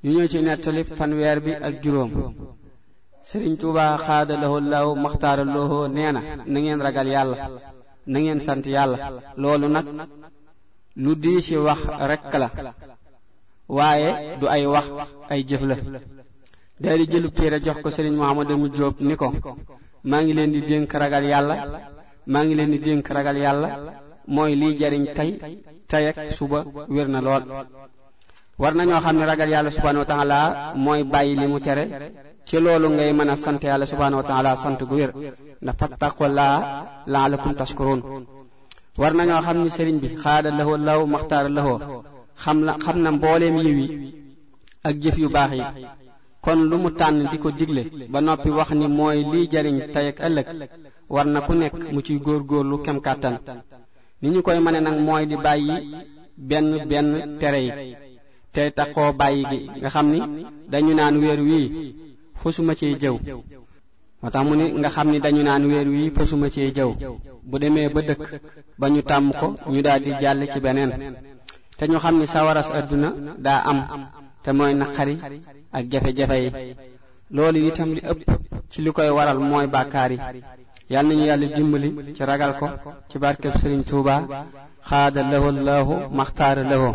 ñu ñëw ci nettali fanweer bi ak juróom sëriñ tuuba xaada lahu law maxtaara lahu nee na na ngeen ragal yàlla na ngeen sant yàlla loolu nag lu dii ci wax rekk la waaye du ay wax ay jëf la day di jëlub téere jox ko sëriñ Muhammadu mu Jóob ni ko maa ngi leen di dénk ragal yàlla maa ngi leen di dénk ragal yàlla mooy liy jariñ tey tey ak suba wér na lool war nañoo xam ne ragal yàlla subhanahu wa taala mooy bàyyi li mu tere ci loolu ngay mën a sant yàlla subhanahu wa taala sant gu wér ndax fattaqullaa laalakum tashkurun war nañoo xam ni sëriñ bi xaada lahoo law maxtaara lahoo xam la xam na mbooleem yiw yi ak jëf yu baax yi kon lu mu tànn di ko digle ba noppi wax ni mooy liy jariñ tey ak ëllëg war na ku nekk mu ciy góorgóorlu kem kàttan ni ñu koy mëne nag mooy di bàyyi benn benn tere yi tey taxoo bàyyi gi nga xam ni dañu naan weer wii fasuma cee jëw moo tax mu ni nga xam ni dañu naan weer wii fasuma cee jëw bu demee ba dëkk ba ñu tàmm ko ñu daal di jàll ci beneen te ñu xam ni sawaras àdduna daa am te mooy naqari ak jafe-jafe yi loolu itam li ëpp ci li koy waral mooy bàkkaar yi yal nañu yàlla dimbali ci ragal ko ci barkeb Sëriñ Tuuba xaada lahu laahu maxtaara lahu